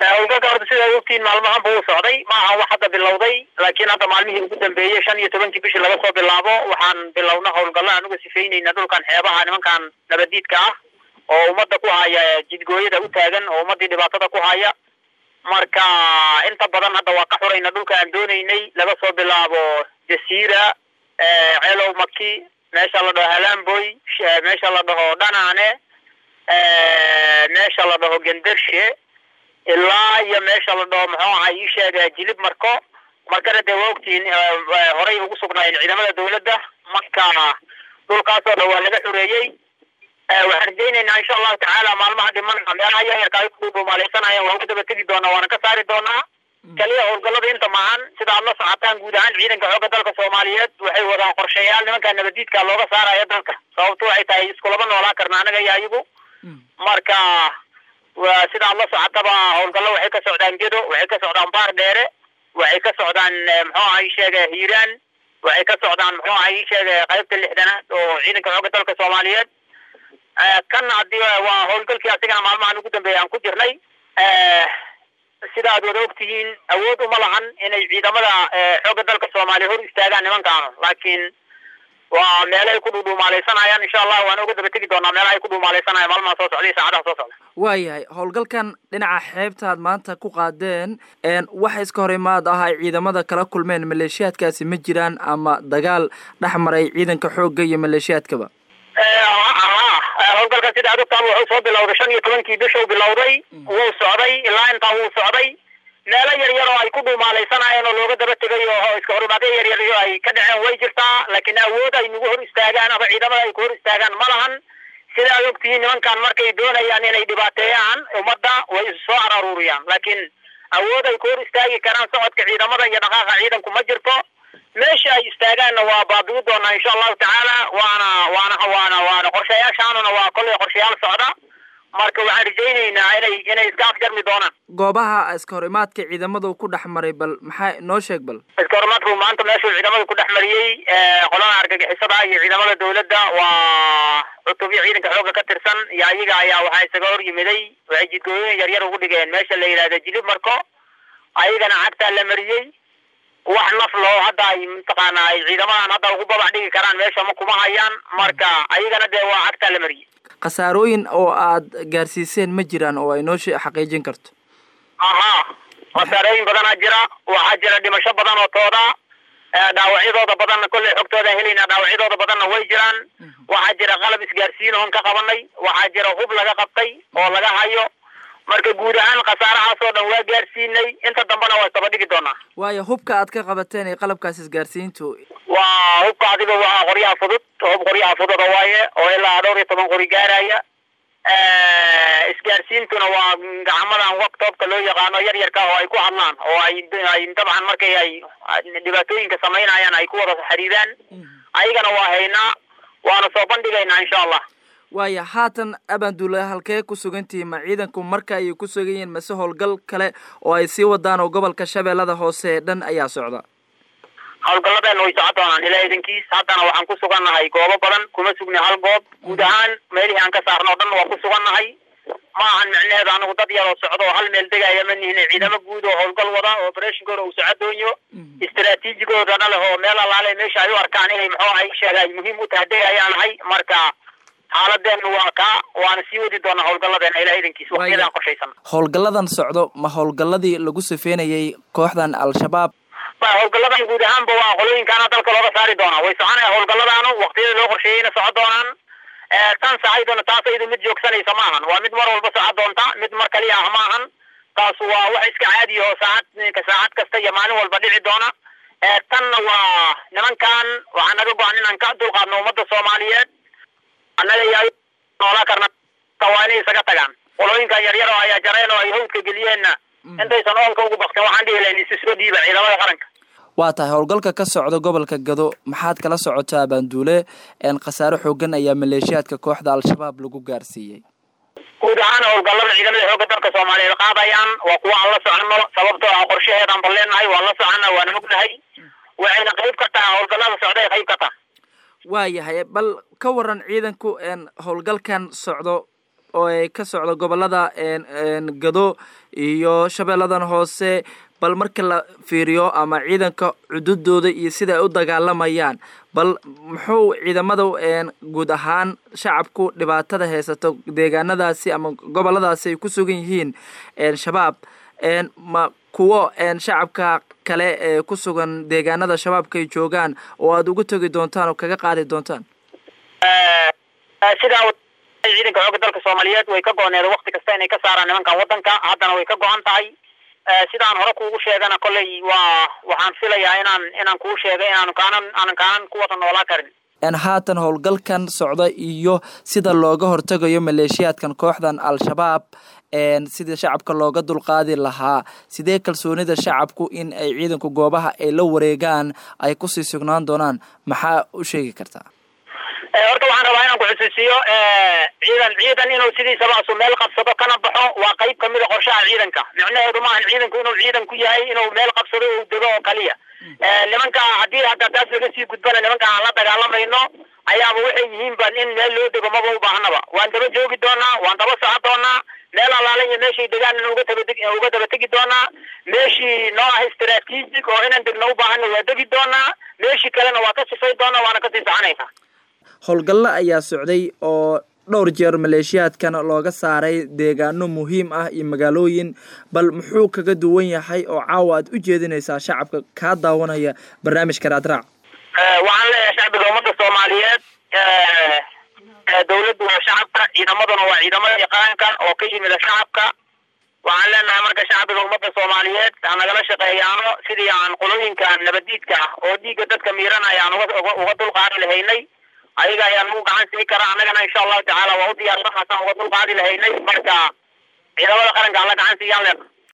howlgalka horta sidaad ogtiin maalmahanba uu socday ma aha wax hadda bilowday laakiin hadda maalmihii ugu dambeeyey shan iyo tobankii bishii laga soo bilaabo waxaan bilowna howlgalla anuga sifeynayna dhulkan xeebaha nimankan nabadiidka ah oo ummadda ku haya jidgooyada u taagan oo ummadii dhibaatada ku haya marka inta badan hadda waa ka xurayna dhulka aan doonaynay laga soo bilaabo jasiira ceelow maki meesha la dhaho halamboy meesha la dhaho dhanaane meesha la dhaho gendershe ilaa iyo meesha la dhaho muxuu ahaa ii sheega jilib marko markana dee waa ogtihiin horey ugu sugnaayeen ciidamada dawladda marka dhulkaasoo dhan waa laga xureeyey waxaan rajaynaynaa insha allahu tacaala maalmaha dhimanaa meelaha yaryarka ay ku dhuumaaleysanayaan waa uga daba tegi doonaa waana ka saari doonaa kaliya howlgallada inta maahan sida aad la socotaan guud ahaan ciidanka xoogga dalka soomaaliyeed waxay wadaan qorshayaal nimanka nabadiidka looga saaraya dalka sababto waxay tahay iskulaba noolaa karna anaga iyo ayagu marka sida aad la socotaba howlgallo waxay ka socdaan gedo waxay ka socdaan baar dheere waxay ka socdaan muxuu aha ii sheega hiiraan waxay ka socdaan muxuu aha ii sheega qaybta lixdanaad oo ciidanka xoogga dalka soomaaliyeed kan haddii waa howlgalkii asigana maalmahan ugu dambeeya aan ku jirnay sida aad wada ogtihiin awood uma lahan inay ciidamada xoogga dalka soomaaliya hor istaagaan nimankaanu laakiin waa meelo ay ku dhudhuumaaleysanayaan insha allah waana uga daba tegi doonaa meelaha ay ku dhuumaaleysanayaan maalmaha soo socda iyo saacadaha soo socda waayahay howlgalkan dhinaca xeebtaad maanta ku qaadeen waxa iska hor imaad ah ay ciidamada kala kulmeen maleeshiyaadkaasi ma jiraan ama dagaal dhex maray ciidanka xoogga iyo maleeshiyaadkaba howlgalka sida aad ogtaan wuxuu soo bilowday shan iyo tobankii bishuu bilowday wuu socday ilaa intaa wuu socday meelo yar yar oo ay ku dhuumaaleysanayeen oo looga daba tegay oo iska horimaadyo yar yar ay ka dhaceen way jirtaa laakiin awood ay nagu hor istaagaan ama ciidamada ay ku hor istaagaan ma lahan sida aad ogtihiin nimankan markay doonayaan inay dhibaateeyaan ummadda way isu soo araruuriyaan laakiin awood ay ku hor istaagi karaan socodka ciidamada iyo dhaqaaqa ciidanku ma jirto meesha ay istaagaanna waa baabi'i doonaa insha allahu tacaala waana waana waana waana qorshayaashaanuna waa kollay qorshayaal socda marka waxaan rajaynaynaa inay inay iska afjarmi doonaan goobaha iska hor imaadka ciidamadu ku dhex maray bal maxaa noo sheeg bal iska hor imaadku maanta meeshuu ciidamada ku dhex mariyey qolada argagixisada iyo ciidamada dawladda waa cutubyo ciidanka xoogga ka tirsan iyo ayaga ayaa waxaa isaga hor yimiday waxay jidgooyin yar yar ugu dhigeen meesha la yidhahda jilib marko ayagana cagtaa la mariyey wax naf loo hadda ay mataqaana ay ciidamadan hadda ugu babax dhigi karaan meesha ma kuma hayaan marka ayagana dee waa cagtaa la mariyey khasaarooyin oo aad gaarsiiseen ma jiraan oo ay noo xaqiijin karto ahaa khasaarooyin badanaa jira waxaa jira dhimasho badan oo tooda dhaawacyadooda badanna kolley xogtooda helaynaa dhaawacyadooda badanna way jiraan waxaa jira qalab isgaarsiin oon ka qabanay waxaa jira hub laga qabtay oo laga hayo marka guud ahaan khasaarahaasoo dhan waa gaarsiinay inta dambena waa taba dhigi doonaa waayo hubka aad ka qabateen ee qalabkaas isgaarsiintu waa hubka adiga waa qoryaha fudud hub qoryaha fududa waaye oo ilaa dhowr iyo toban qori gaaraya isgaarsiintuna waa gacmadan waqtoobka loo yaqaano yar yarka oo ay ku hadlaan oo ay ay dabcan markay ay dhibaatooyinka samaynayaan ay ku wada xiriiraan ayagana waa haynaa waana soo bandhigaynaa insha allah waaya haatan abaanduula halkee ku sugantihiin ma ciidanku marka ayay ku sugan yihiin mase howlgal kale oo ay sii wadaan oo gobolka shabeellada hoose dhan ayaa socda howlgalladeena way socon doonaan ilaa idankiis haddana waxaan ku sugannahay goobo badan kuma sugni hal goob guud ahaan meelihii aan ka saarno o dhan waa ku sugannahay ma ahan micneheedu anagu dad yaroo socdo oo hal meel degaya ma nihin ciidamo guud oo howlgal wada oo operatinkooda uu socodoonyo istraatiijigoodana leh oo meel alaale meesha ay u arkaan inay muxuu ahay sheega ay muhiim u tahay degayaan ahay marka xaaladeenu waa kaa waana sii wadi doonaa howlgalladeena ilaa idankiis waqtiyadaan qorshaysan howlgalladan socdo ma howlgalladii lagu sifeynayay kooxdan al-shabaab howlgalladan guud ahaanba waa qolooyinkaana dalka looga saari doonaa way soconaya howlgalladaanu waqtiyada loo qorsheeyeyna socon doonaan tan sacayduna taas ayadu mid joogsanaysa maahan waa mid mar walba socon doonta mid mar kaliya ah maahan taas waa wax iska caadiya oo saacad saacad kasta iyo maalin walba dhici doona tanna waa nimankan waxaa naga go-an inaan ka dulqaadno ummadda soomaaliyeed annaga iyo noolaa karna waa inay isaga tagaan qolooyinkan yaryar oo ayaa jareen oo ay hawdka geliyeenna intaysan oolka ugu baktin waxaan dhihi lahayn isu soo dhiiba ciidamada qaranka waa tahay howlgalka ka socda gobolka gado maxaad kala socotaa baanduule khasaare xoogan ayaa maleeshiyaadka kooxda al-shabaab lagu gaarsiiyey guud ahaan howlgallada ciidamada xoogga dalka soomaaliyeed qaadayaan waa kuwa aan la soconno sababtoo ah qorshaheedaan bal leenahay waan la soconna waana ognahay waxayna qayb ka tahay howlgallada socday qayb ka tahay waayahay bal ka waran ciidanku howlgalkan socdo oo ay ka socdo gobolada gado iyo shabeelladan hoose bal marka la fiiriyo ama ciidanka cududooda iyo sida ay u dagaalamayaan bal muxuu ciidamada guud ahaan shacabku dhibaatada haysato deegaanadaasi ama goboladaasi ay ku sugan yihiin shabaab ma kuwo shacabka kale ee ku sugan deegaanada shabaabka ay joogaan oo aada ugu tegi doontaan oo kaga qaadi doontaan sidaa ciidanka xoogga dalka soomaaliyeed way ka go-need wakti kasta inay ka saaraan nimankan wadanka haddana way ka go-an tahay sidaan hore kuugu sheegana kolley waa waxaan filayaa inaan inaan kuu sheegay inaanu kaanan aanan kaanan ku wada noolaa karin haatan howlgalkan socda iyo sida looga hortagayo maleeshiyaadkan kooxdan al-shabaab sidii shacabka looga dulqaadi lahaa sidee kalsoonida shacabku in ay ciidanku goobaha ay la wareegaan ay kusii sugnaan doonaan maxaa u sheegi kartaa horta waxaan rabaa inaan ku xusuusiyo ciidan ciidan inuu sidiisaba asu meel qabsado kana baxo waa qayb kamida qorshaha ciidanka micnaheedu maahan ciidanku inuu ciidan ku yahay inuu meel qabsado u dego oo kaliya nimanka haddii hadda taas laga sii gudbana nimanka aan la dagaalamayno ayaaba waxay yihiin ban in meel loo dego maba u baahnaba waan daba joogi doonaa waan daba socon doonaa meel allaala iyo meeshay degaan uga tabadeg uga daba tegi doonaa meeshii noo ah istraatiijig oo inaan degno u baahana waa degi doonaa meeshii kalena waa ka sifay doonaa waana kasii soconaysaa howlgallo ayaa socday oo dhowr jeer maleeshiyaadkan looga saaray deegaano muhiim ah iyo magaalooyin bal muxuu kaga duwan yahay oo caawa aad u jeedinaysaa shacabka kaa daawanaya barnaamijka raadraac waxaan leeyahay shacbiga ummadda soomaaliyeed dawladdu waa shacabka ciidamaduna waa ciidamada yaqaanka oo ka yimida shacabka waxaan leenahay marka shacbiga ummadda soomaaliyeed hanagala shaqeeyaano sidii aan qolooyinka nabadiidka ah oo dhiigga dadka miiranaya aan uga uga dulqaadi lahaynay ayaga ayaan ugu gacan sii karaa annagana insha allahu tacaala waa u diyaarsan haasaan uga dulqaadi lahaynay marka ciidamada qaranka alla gacan siiyaan leena